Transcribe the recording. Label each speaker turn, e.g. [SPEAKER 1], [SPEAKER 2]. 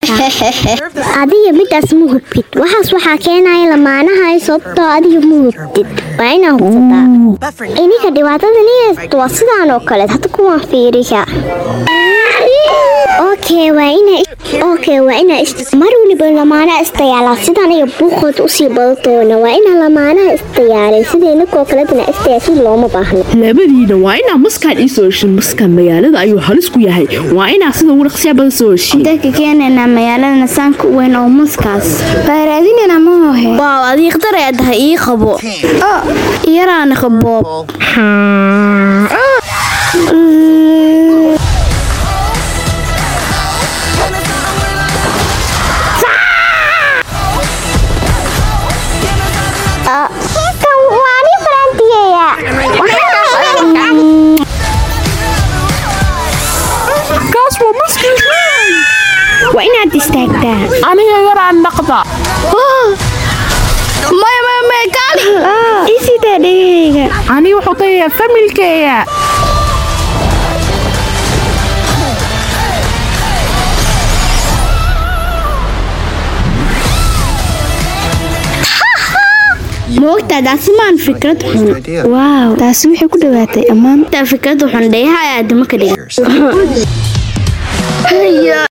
[SPEAKER 1] adiga midaas ma hubtid waxaas waxaa keenaya lamaanahay sababtoo adiga ma hubtid waa inaa hubsataa ininka dhibaatadan haysto waa sidaan oo kale hadda kuwaan fiiriya okay waa ina okay waa ina mar waliba lamaanaha istayaalaa sidaan iyo buuqood usii badatoona waa ina lamaanaha istayaalay sida ininkoo kaletana istayaasi looma baahno
[SPEAKER 2] labadiina waa inaa maskaan ii soo heshin maskaan magaalada ayuu halis ku yahay waa inaa sida ugu dhaqsiya badan soo heshiin
[SPEAKER 3] dadka keenaynaa magaalada saanka u weyn oo maskaas baaraadinana ma hohe
[SPEAKER 4] waaw adii khatar ayaa tahay ii qabo
[SPEAKER 3] oo yaraana qaboob
[SPEAKER 1] kan waa nin farantiyeya
[SPEAKER 2] kaas waa maskiis
[SPEAKER 3] waa inaad istaagtaa
[SPEAKER 2] aniga yaraan dhaqda
[SPEAKER 3] maya maya maya kaali isidaa dhegahayga
[SPEAKER 2] aniga wuxuu tayayaa familkeeya
[SPEAKER 3] moogtaa taasi maan fikrad xun waaw taasi waxay ku dhawaatay ammaan
[SPEAKER 4] taa fikrada xun dheeha ayaa adama ka dhigan